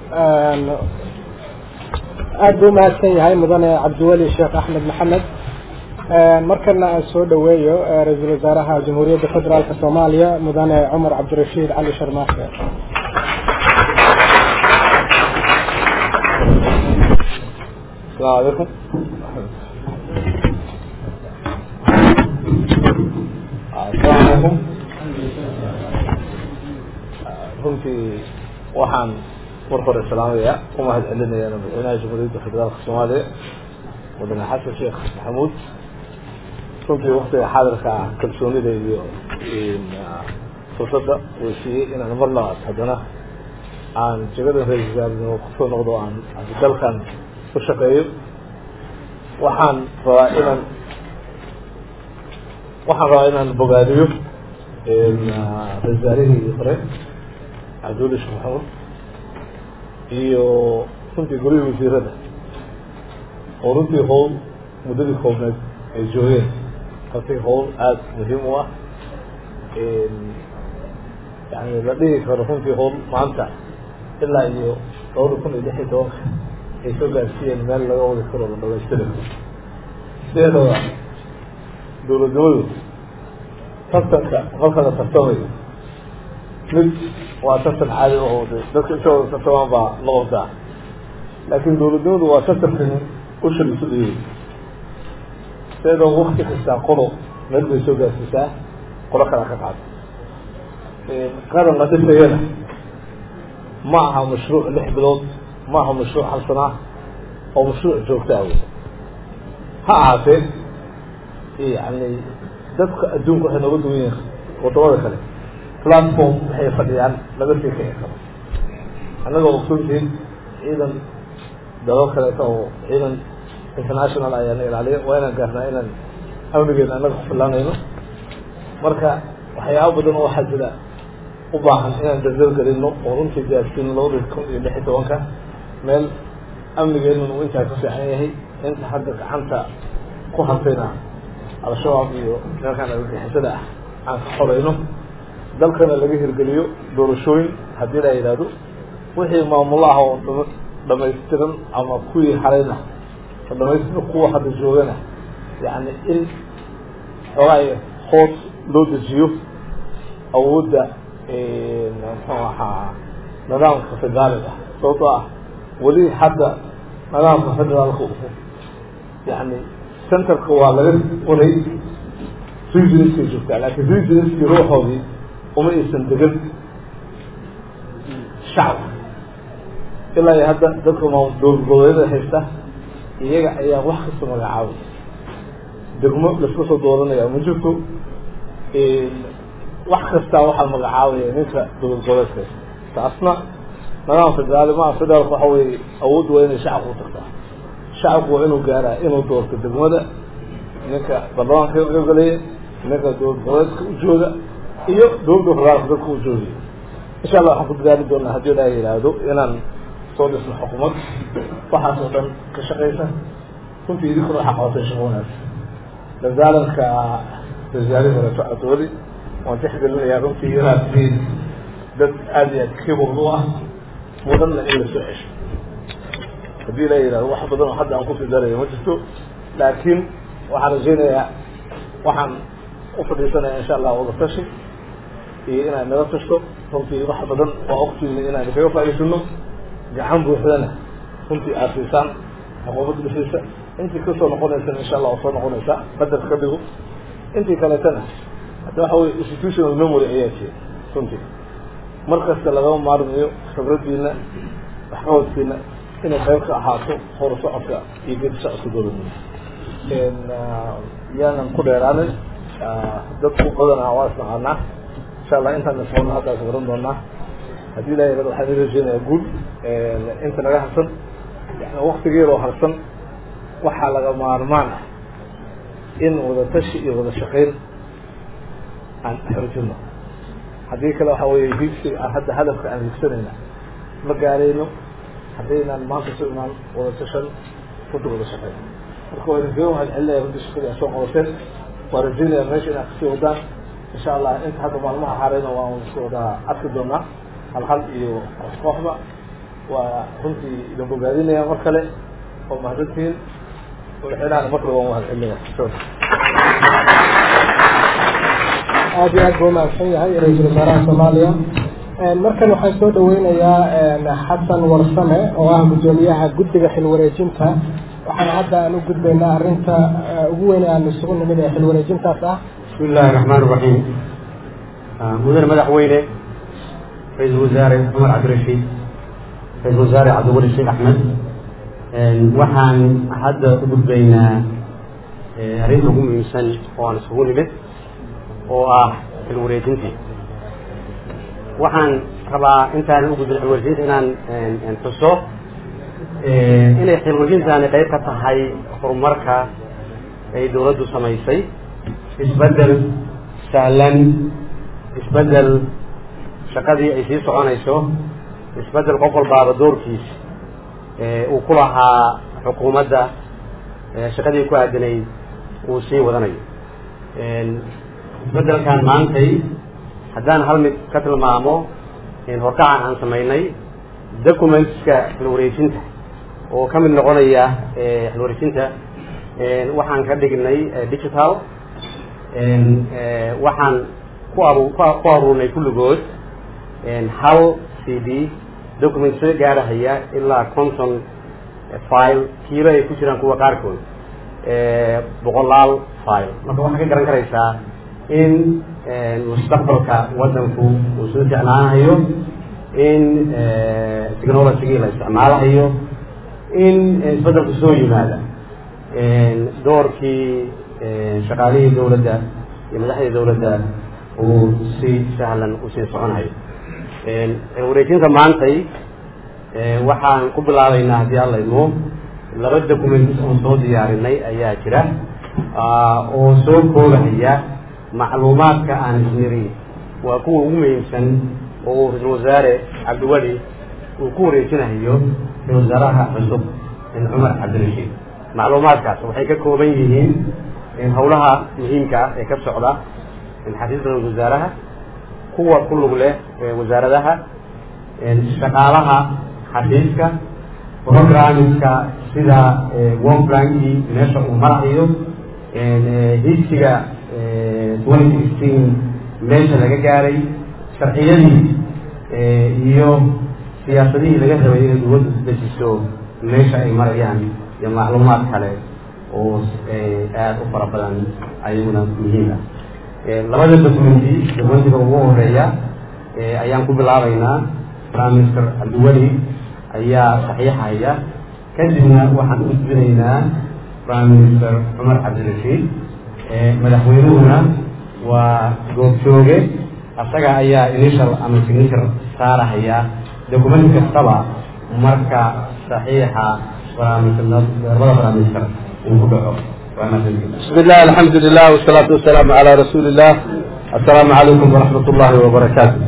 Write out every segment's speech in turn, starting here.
aada buu umahadsan yahay mudane cabdiweli sheekh axmed maxamed markana aan soo dhaweeyo ra-iisul wasaaraha jamhuuriyadda federaalk soomaaliya mudane cumar cabdirashiid cali sharmaake السلام عليكم السلام عليكم runtii waxaan mar hore salaamaya ku mahad celinaya madaxweynaha jamhuuriyadda federaalka soomaaliya mudane xasan sheekh maxamuud runtii waktiga xaadirka ah kalsoonida iyo fursadda uu siiyey inaan mar labaad haddana aan jegada ra-isul wasaarenimo kusoo noqdo aan dalkan u shaqeeyo waxaan rabaa inaan waxaan rabaa inaan bogaadiyo ra-isul wasaarihii hore cabdiweli sheekh maxamuud iyo runtii golihii wasiirada oo runtii howl muddadii koobneed ay joogeen runtii howl aada muhiim u ah yani la dhihi karo runtii howl maanta ilaa iyo labada kun iyo lix iyo tobanka ay soo gaarsiiyeen meel laga wadi karo la dhamaystiri karo sideedaba dowladnimadu tartanka marka la tartamayo mid waa tartan caadi oo dadka inta wada tartamaan baa la qabtaa laakiin dowladnimadu waa tartankan usha isu dhiyey sideedaba wakti kastaa qolo meel bay soo gaarsiisaa qolo kala ka qaado qaran la dhisayana ma aha mashruuc lix bilood ma aha mashruuc hal sanaa oo mashruuc joogtaa wey ha ahaatee yani dadka adduunka waxay nooga duwan yihiin wadamada kale platform waxay fadhiyaan laga sii kici karo annagoo ogsoontihin ciidan dalal kaleeta oo ciidan international ayaana ilaaliya waa inaan gaarnaa inaan amnigeena annaga kufilaanayno marka waxyaaba badan oo waxaa jira u baahan inaan dardar gelino oo runtii gaarsiino labada kun iyo lix iyo tobanka meel amnigeenuna uu intaa ka fiican yahay inta hadda gacanta ku hartayna al-shabaab iyo nimankaan argagixisada ah aan ka xoreyno dalkana laga hirgeliyo doorashooyin haddii la yidhaahdo wixii maamulo ah oo dhamaystiran ama kuwii harayna dhamaystir kuwa hadda joogana yani in xoogaay hoos loo dejiyo awoodda muxuu ahaa nidaamka federaaliga sababtoo ah weli hadda nidaamka federaalka yani centerka waa laga waray regionskay joogtaa laakiin regionskii ruuxoodii uma aysan degan shacabka ilaa iyo hadda dadka maamul dowlad goboleedyada haysta iyaga ayaa wax kasta magacaabay degmo laska soo dooranaya ma jirto wax kastaa waxaa magacaabaya ninka dowlad goboleedka haysta taasna nidaam federaali maa federaalka waxa weye awoodda waa inay shacabka u tagtaa shacabku waa inuu gaaraa inuu doorto degmada ninka baarlamaanka ogolaya ninka dowlad goboleedka u jooga iyo dowladda federaalka dadka u joogay insha allah waxaan ku dadaali doonaa haddii ilaah yidhaahdo inaan soo dhisno xukuumad waxaas oo dhan ka shaqaysa runtii idinkuna waxaa qabatay shaqo wanaagsan dadaalanka wasaarihi horeeto cabdiweli waan tixgelinayaa runtii inaad tihiin dad aada iyo aad kibul u ah mudanna in la soo cesho haddii la yidhahdo wax badan oo hadda aan kusii darayo ma jirto laakiin waxaan rajaynayaa waxaan u fadhiisanaya insha allah wadatashi iyo inaad naga tashto runtii wax badan waa ogtiina inaan kaga faa'iidsano gacan buuxdana runtii aad siisaan xukuumadda dhisiisa intii kasoo noqonaysana insha allah waa soo noqonaysaa qadar ka dhigo intii kaleetana hadda waxa weye institutional memory ayaa jira runtii mar kasta lagama maarmayo khibraddiina waxqabadkiina inay qayb ka ahaato hor socodka iyo gedi socodka dowladnimo yaanan ku dheeraanin dadku badanaa waa isnaqaanaa insha allah intaan isqono haddaas garan doonaa haddii ilaha yirahdo waxaan i rajeynayaa guul inta naga harsan yani waktigeedoo harsan waxaa laga maarmaan ah in wada tashi iyo wada shaqayn aan xoojino haddii kale waxa weeye hiigsiga aan hadda hadafka aan hiigsanayna ma gaarayno haddaynaan maanta soo imaan wada tashan runta wada shaqayn marka waa idinkaga mahad celinaya runtii shaqadii aad soo qabateen waa rajeynaya meesha inaad kasii wadaan insha allah inta hadda maalmaha harayna waan kasii wadaa arki doonaa hal hal iyo koox kooxba waa runtii idin bogaadinaya mar kale oo mahadsantiin madaxweynaha mar kale waan mahadcelinaya aad iyo aad buu umahadsan yahay ra-iisul wasaaraha soomaaliya markan waxaan soo dhaweynayaa xasan warsame oo ah guddoomiyaha guddiga xilwareejinta waxaan hadda aan u gudbaynaa arrinta ugu weyn aan isugu nimid ee xilwareejintaas ah bismi illaahi raxmaan raxiim mudane madaxweyne ra-iisul wasaare cumar cabdirashiid ra-iisul wasaare cabdiwali sheekh axmed waxaan hadda u gudbaynaa arrinta ugu muhiimsan oo aan isugu nimid oo ah xilwareejintii waxaan rabaa intaanan ugudbin xilwareejinta inaan xuso inay xilwareejintaani qayb ka tahay horumarka ay dawladdu samaysay isbeddel sahlan isbeddel shaqadii ay sii soconayso isbeddel qof walbaaba doorkiis uu ku lahaa xukuumadda shaqadii ku aadanayd uu sii wadanayo isbeddelkan maantay haddaan hal mid ka tilmaamo horkacan aan samaynay documentska xilwareejinta oo ka mid noqonaya xilwareejinta waxaan ka dhignay digital waxaan ku aru ku aruurnay kulligood hal c d document soo gaarahaya ilaa conton file kiilo ay ku jiraan kuwa qaarkood boqolaal file marka waxaa ka garan karaysaa in mustaqbalka waddanku uu soo jeclaanayo in technologigii la isticmaalahayo in isbeddelku soo yimaada doorkii shaqaalihii dawladda iyo madaxdii dawladda uu si sahlan usii soconayo wareejinta maantay waxaan ku bilaabaynaa haddii alla idmo laba document oo soo diyaarinay ayaa jira oo soo koogahaya macluumaadka aan isniri waa kuwa ugu muhiimsan oo ra-isul wasaare cabdiweli uu ku wareejinayo ra-isul wasaaraha cusub cumar cabdirashiid macluumaadkaas waxay ka kooban yihiin hawlaha muhiimka ah ee ka socda xafiiska ra-isul wasaaraha kuwa ku lug leh wasaaradaha shaqaalaha xafiiska programmingka sida wonplankii meesha uu marahayo higsiga twenty sixteen meesha laga gaaray sharciyadii iyo siyaasadihii laga rabay inay dawladdu isdejiso meesha ay marayaan iyo macluumaad kale oo aada u fara badan ayaguna muhiim ah labada documenti documentiga ugu horeeya ayaan ku bilaabaynaa prime minister cabdiweli ayaa saxiixaya kadibna waxaan u gudbinaynaa prime minister cumar cabdirashiid madaxweynuhuna waa goobjooge asaga ayaa initial ama signature saarahaya document kastaba marka saxiixa labada prime minister uu ku dhaco بسم الله الحمد لله والصلاة والسلام على رسول الله السلام عليكم ورحمة الله وبركاته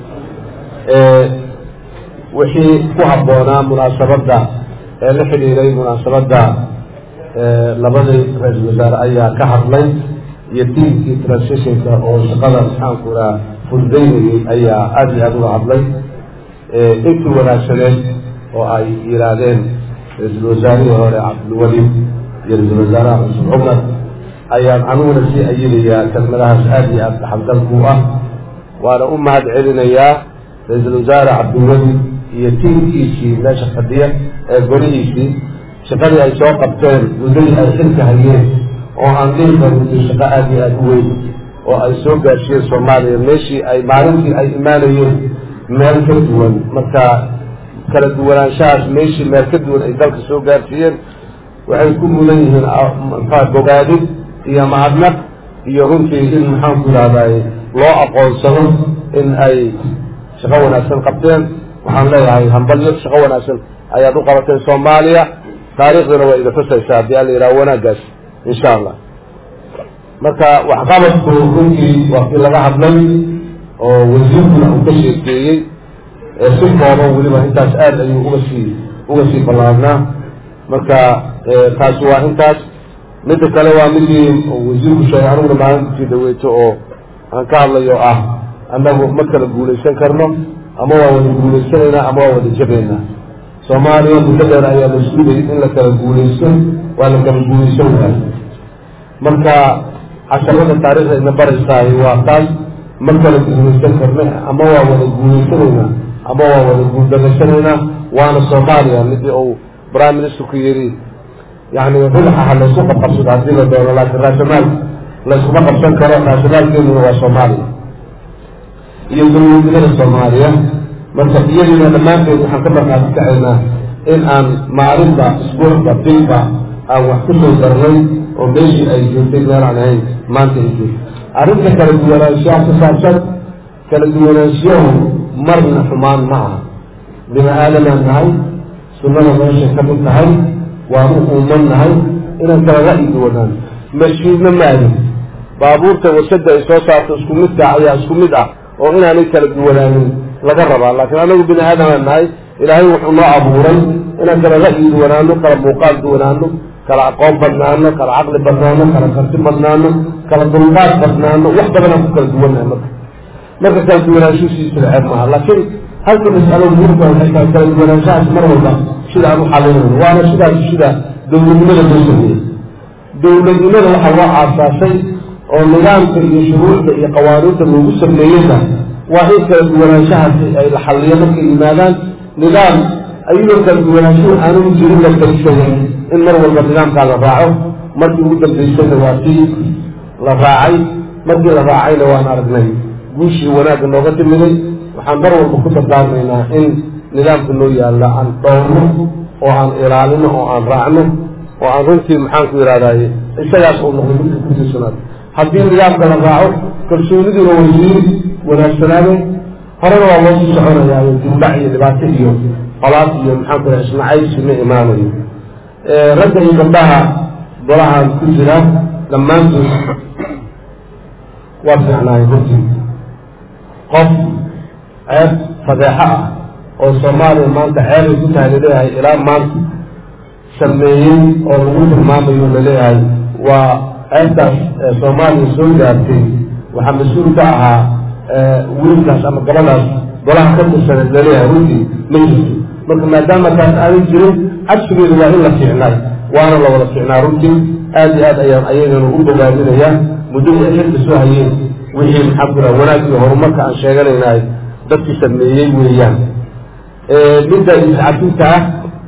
wixii ku habboonaa munaasabadda ee la xidhiiray munaasabadda labadii ra-isul wasaare ayaa ka hadlay iyo tiimkii transitionka oo shaqada maxaanku raa fududaynayay ayaa aada iyo aada uga hadlay intii wanaagsaneed oo ay yihaahdeen ra-iisul wasaarihii hore cabdilweli iyo ra-isul wasaaraha cusub cumar ayaan aniguna sii ayinayaa kelmadahaas aada iyo aada dhaxalgalku ah waana u mahad celinayaa ra-iisul wasaare cabdiweli iyo tiimkiisii meesha fadhiya ee golihiisii shaqadii ay soo qabteen muddadii ay xilka hayeen oo aan dhihi karin shaqo aada iyo aada u weyn oo ay soo gaarsiiyeen soomaaliya meeshii ay maalintii ay imaanayeen meel ka duwan marka kala duwanaanshahaas meeshii meel ka duwan ay dalka soo gaarsiiyeen waxay ku mudan yihiin mxua bogaadid iyo mahadnaq iyo runtii in maxaanku ihahday loo aqoonsado in ay shaqo wanaagsan qabteen waxaan leeyahay hambalyo shaqo wanaagsan ayaad u qabateen soomaaliya taariikhduna waa iga tusaysaa haddii ala yidhaha wanaaggaas insha allah marka waxqabadku runtii waa kii laga hadlay oo wasiirkuna uu ka sheekeeyey si kooban weliba intaas aada ayuu uga sii uga sii ballaarnaa marka taasi waa intaas midda kale waa midii wasiirku sheegay aniguna maalintii dhaweeto oo aan ka hadlayo ah annagu ma kala guulaysan karno ama waa wada guulaysanaynaa ama waa wada jabaynaa soomaaliya muddo dheer ayaa la sugayay in la kala guulaysto waa la kala guulaysan waay marka casharada taariikhda ina baraysaay waa taas ma kala guulaysan karna ama waa wada guulaysanaynaa ama waa wada guuldarashanaynaa waana soomaaliya midii uu prime ministerku yidhi yani ruuxaha laysku qabqabsado haddii la doono laakiin raasamaal layskuma qabsan karo raasamaalkeeduna waa soomaaliya iyo dowladnimada soomaaliya marka iyadiina dhammaanteed waxaan ka markaati kacaynaa in aan maalinba isbuucba bilba aan wax ku soo darnay oo meeshii ay joogtay meel aan ahayn maanta ay joogto arrinta kala duwanaanshaha ku saabsan kala duwanaanshiyahu marna xumaan ma aha bini aadamaan nahay sunnada meeshay ka mid tahay waanu uuman nahay inaan kala ra'yi duwanaan mashiidna maahin baabuurta warshada ay soo saarto isku midka ayaa isku mid ah oo inaanay kala duwanaanin laga rabaa laakiin anagu bini aadamaan nahay ilaahay wuxuu noo abuuray inaan kala ra'yi duwanaano kala muuqaal duwanaano kala aqoon badnaano kala caqli badnaano kala karti badnaano kala dulqaad badnaano wax badanaan ku kala duwannahay marka marka kala duwanaanshuhiisila ceeb maaha laakiin halka mas'alo muhiimka waxay tahay kala duwanaanshahaas mar walba sida aan u xalinayno waana sidaas sida dowladnimada loo sameeyey dowladnimada waxaa loo aasaasay oo nidaamka iyo shuruucda iyo qawaaniinta loogu sameeyeyna waa in kala duwanaanshahaasi ay la xalliyo markay yimaadaan nidaam ayadoo kala duwanaanshuhu aanu jirin la darisaday in mar walba nidaamkaa la raaco markii ugu dambaysayna waa tii la raacay markii la raacayna waan aragnay guushii wanaagga nooga timiday waxaan mar walba ku dardaarmaynaa in nidaamka noo yaalla aan dhowrno oo aan ilaalino oo aan raacno oo aan runtii maxaan ku ihahdaye isagaas uu noqday midka ku tiirsanaado haddii nidaamka la raaco kalsooniduna way sii wanaagsanaadeen horena waa loo sii soconayaayo dimbac iyo dhibaato iyo qolaad iyo maxaan ku isnacaybsi ma imaanayo ragga iyo gabdhaha golahan ku jira dhammaantood waa fiicnaay runtii qof ceeb fadeexo ah oo soomaaliya maanta ceebay ku tahay laleeyahay ilaa maanta sameeyey oo lagu tilmaamayo laleeyahay waa ceebtaas soomaaliya soo gaartay waxaa mas-uul ka ahaa wiilkaas ama gabadaas golaha ka tirsaneed laleeyahay runtii ma jirto marka maadaama taas aanay jirin cabsigeedu waa in la fiicnaay waana la wada fiicnaa runtii aad iyo aad ayaan ayagana u bogaadinayaa muddadii ay xilka soo hayeen wixii maxaa ku raha wanaag iyo horumarka aan sheeganaynahay dadkii sameeyey weeyaan midda iscafinta ah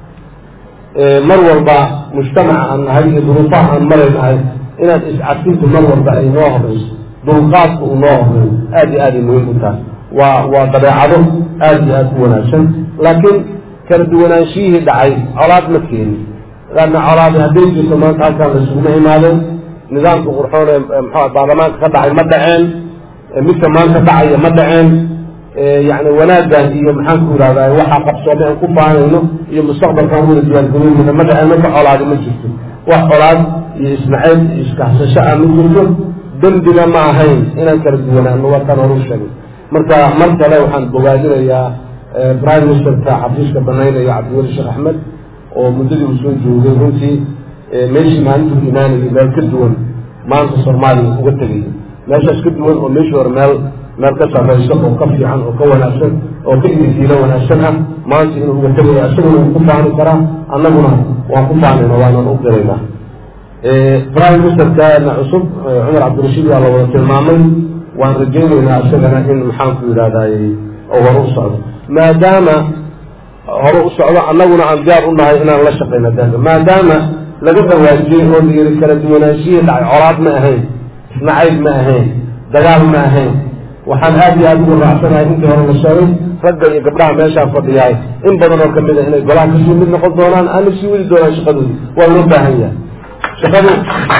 mar walba mujtamaca aan nahay iyo duruufaha aan maraynahay inaad iscafintu mar walba ay noo horeyso dulqaadka uu noo horeeyo aad iyo aaday muhiim u tahay waa waa dabeecado aad iyo aad u wanaagsan laakiin kala duwanaanshiyihii dhacay colaad ma keeni laanna colaadi hadday jirto maanta halkaan la isuguma imaadeen nidaamka qurxoon ee mxua baarlamaanka ka dhacay ma dhaceen midka maanta dhacaya ma dhaceen yani wanaaggan iyo maxaan ku ihahdaa waxaa qabsoomay aan ku faanayno iyo mustaqbalkaan wada diyaargaroynayna ma dhaceen marka colaadi ma jirto wax colaad iyo isnaceeb iyo iskaxsasho ah ma jirto dembina ma ahayn inaan kala duwanaano waa taan horu sheegay marka mar kale waxaan bogaadinayaa prime ministerka xafiiska banaynaya cabdiweli sheekh axmed oo muddadii uu soo joogay runtii meeshii maalintuu imaanayay meel ka duwan maanta soomaaliya uga tegay meeshaas ka duwan oo meeshii hore meel meel ka sarrayso oo ka fiican oo ka wanaagsan oo ka idifiilo wanaagsan ah maanta inuu uga tegaya isaguna wuu ku faani karaa annaguna waan ku faanayna waanaan u diraynaa prime ministerkana cusub cumar cabdirashiid waa la wada tilmaamay waan rajaynaynaa isagana in maxaan ku yidhahdaay oo hore u socdo maadaama hore u socdo annaguna aan diyaar u nahay inaan la shaqayno daga maadaama laga dhawaajiyey oo la yiri kala duwanaanshihii dhacay colaad ma ahayn isnacayb ma ahayn dagaal ma ahayn waxaan aad iyo aad ugu raacsanahay intii hore la sheegay ragga iyo gabdhaha meeshaan fadhiyahay in badan oo kamid a inay golaha kasii mid noqon doonaan aana sii wadi doonaan shaqadoodi waa loo baahan yahay shaqadu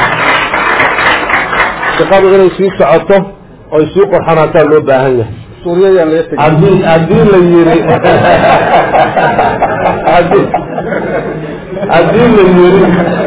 shaqadu inay sii socoto oy sii qorxanaataa loo baahan yahay haddii haddii la yiri haddii haddii la yiri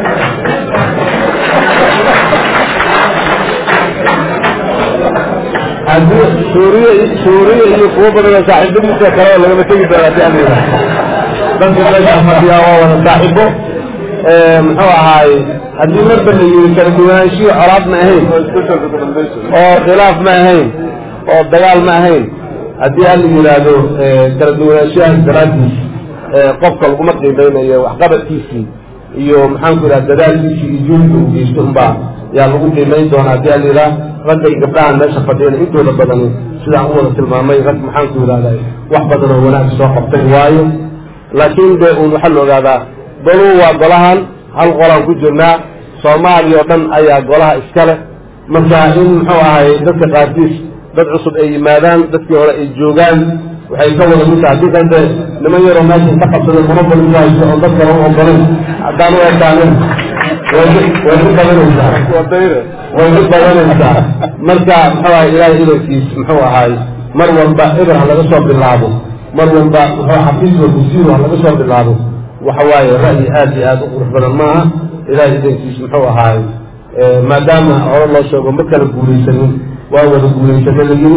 haddii suuriya suuriya iyo kuwo badan oo saaxiibadiisa kale oo lagama tegi doona hadii aan yidhaha dadka meesha fadhiyaa waa wada saaxiibo muxuu ahaay haddii marba la yiri kala duwanaanshihi colaad ma ahayn oo khilaaf ma ahayn oo dagaal ma ahayn haddii aan la yidhaahdo kala duwanaanshiyahaas daraaddiis qofka laguma qiimeynayo waxqabadkiisii iyo maxaanku idhaha dadaalkiisii iyo juhdiga uu geysto unbaa yaa lagu qiimeyn doonaa hadii alyihaa ragga iyo gabdhahan meesha fadhiyana intooda badani sidaan u wada tilmaamay rag maxaanku idhahda wax badan oo wanaag soo qabtay waayo laakiin de un waxaa la ogaadaa goluu waa golahan hal qolaan ku jirnaa soomaaliya oo dhan ayaa golaha iskale marka in muxuu ahay dadka qaarkiis dad cusub ay yimaadaan dadkii hore ay joogaan waxay ka wada mid tahay haddii kante niman yaroo meesha ka qabsada monopoli ku haysto oo dadka lagu ogolayn haddaan u ekaanin way way u badanaysaa way u badanaysaa marka muxuu ahay ilaahay idankiis muxuu ahay mar walba eber ha laga soo bilaabo mar walba muxuu xafiis wa kusiir ha laga soo bilaabo waxa waaye ra'yi aad iyo aad u qurux badan maaha ilaahay idankiis muxuu ahaay maadaama hore loo sheego ma kala guulaysanin waa wada guulaysana la yiri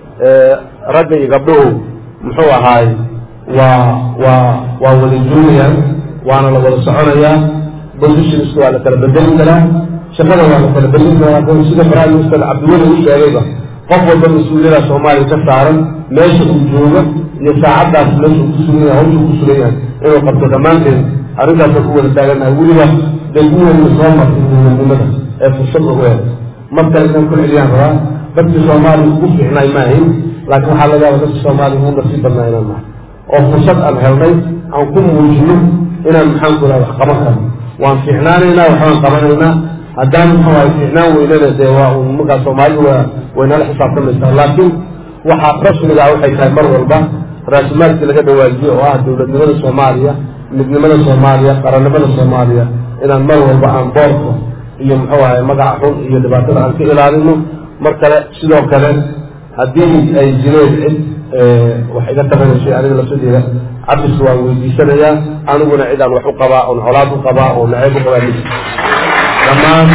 ragga iyo gabdhuhu muxuu ahaay waa waa waa wada joogayaan waana la wada soconayaa positionska waa la kala bedeli karaa shaqada waa la kala bedeli karaa sida prime minister cabdiweli u sheegayba qof walba mas-uuliyada soomaaliya ka saaran meesha uu joogo iyo saacaddaas meesha uu ku sugan yahay hawsha ku sugan yahay inuu qabto dhammaanteed arrintaasaan ku wada taaganahay weliba degmuheyna soo martay dowladnimada ee fursad ugu hel mar kale inaan ku celiyaan rabaa dadkii soomaaliya ugu fiicnaay ma ahayn laakiin waxaa laga yaaba dadka soomaaliya ugu nasiib badnaa inaan nahay oo fursad aan helnay aan ku muujino inaan maxaanku raha wax qaban karno waan fiicnaanaynaa waxbaan qabanaynaa haddaan muxuu ahay fiicnaan weynana dee waa un markaa soomaalidu waa waynala xisaabtamaysaa laakiin waxaa rasmiga ah waxay tahay mar walba raasumaalkii laga dhawaajiyo oo ah dowladnimada soomaaliya midnimada soomaaliya qarannimada soomaaliya inaan mar walba aan boorka iyo muxuu ahay magaca xun iyo dhibaatada aan ka ilaalino mar kale sidoo kale haddii ay jireen cid wax iga tabanaysa aniga lafsadeeda cabdiska waan weydiisanayaa aniguna cid aan wax u qabaa oon colaad u qabaa oo nacayb u qabaa mis dhammaan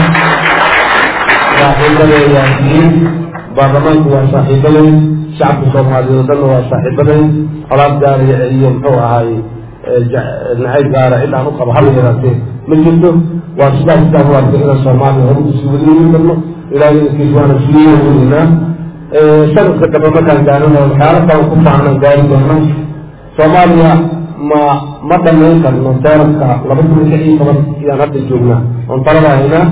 saaxiibaday waa diin baarlamaanku waa saaxiibaday shacabka soomaaliyeed o dhanna waa saaxiibaday colaad gaaraya iyo muxuu ahaay nacayb gaara cid aan u qabo hal yaraatee ma jirto waa sidaas sidaan u arkay inaan soomaaliya hore usii wadayeeli karno ilaahay inkiis waana sii wadaynaa sanadka dambe markaan gaarino waxyaalo kale ku faacnaan gaari doona soomaaliya ma ma dhamayn karno teeranka laba kun iyo lix iyo toban iyaan hadda joognaa oon talada haynaa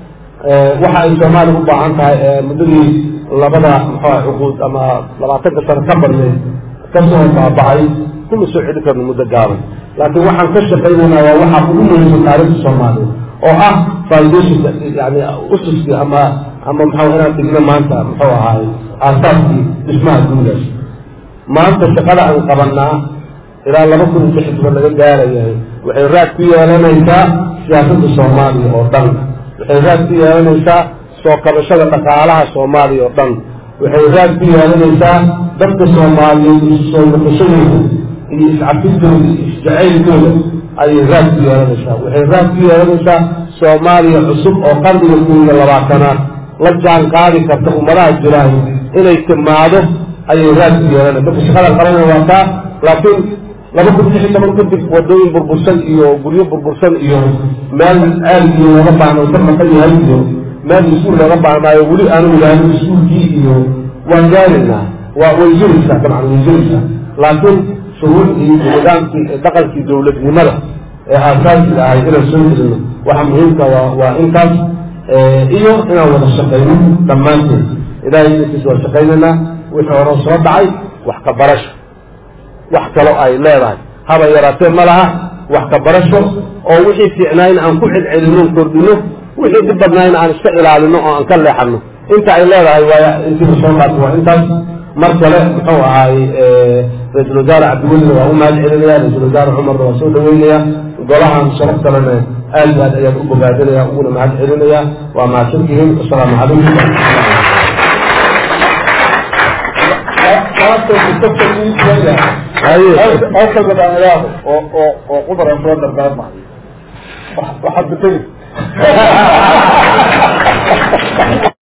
waxa ay soomaaliya u baahan tahay muddadii labada muxua cuquud ama labaatanka sano ka badnay kasoo baabacay kuma soo celi karno muddo gaaban laakiin waxaan ka shaqaynaynaa waa waxaa ugu muhiimsan taarikhda soomaaliya oo ah foundationka yani ususkii ama ama maxaa inaan digno maanta muxuu ahaay aasaaskii dhismaha guudaas maanta shaqada aan qabanaa ilaa laba kun iyo lix toban laga gaarayahay waxay raad ku yeelanaysaa siyaasadda soomaaliya oo dhan waxay raad ku yeelanaysaa soo kabashada dhaqaalaha soomaaliya oo dhan waxay raad ku yeelanaysaa dadka soomaaliyeed isu soo noqoshadooda iyo iscafintooda iyo isjacaylkooda ayay raad ku yeelanaysaa waxay raad ku yeelanaysaa soomaaliya cusub oo qarniga kun iyo labaatanaad la jaan qaadi karta ummadaha jiraan inay timaado ayay raad ku yeelanaysa marka shaqada qabanaya waa taa laakiin laba kun lix iyo toban kadib wadooyin burbursan iyo guryo burbursan iyo meel ceel iyo looga baahno ka maqan yahay iyo meel iskuul looga baahnaayo weli aanu ilaahin iskuulkii iyo waan gaaraynaa waa way jiraysaa dabcan way jiraysaa laakiin shuruucdii iyo nidaamkii dhaqankii dowladnimada ee aasaasiga ahay inaan soo gelino waxa muhiimka waa waa intaas iyo inaan wada shaqayno dhammaanteed ilahay inkiis waa shaqaynaynaa wixii hore soo dhacay wax ka barasho wax kaloo ay leedahay haba yaraatee ma laha wax ka barasho oo wixii fiicnaayn aan ku celcelino kordhino wixii dhib badnayn aan iska ilaalino oo aan ka leexano inta ay leedahay waa intiiba soo qaata waa intaas mar kale muxuu ahaay ra-iisul wasaare cabdiwelina waa u mahad celinaya ra-isul wasaare cumarna waa soo dhaweynaya golahan sharaf kalena aad iyo aad ayaan u bogaadinaya uguna mahad celinaya waa mahadsantihiin asalaamu calaykum oo oo oo qudar aan soo dardaarmayo waxaad bategi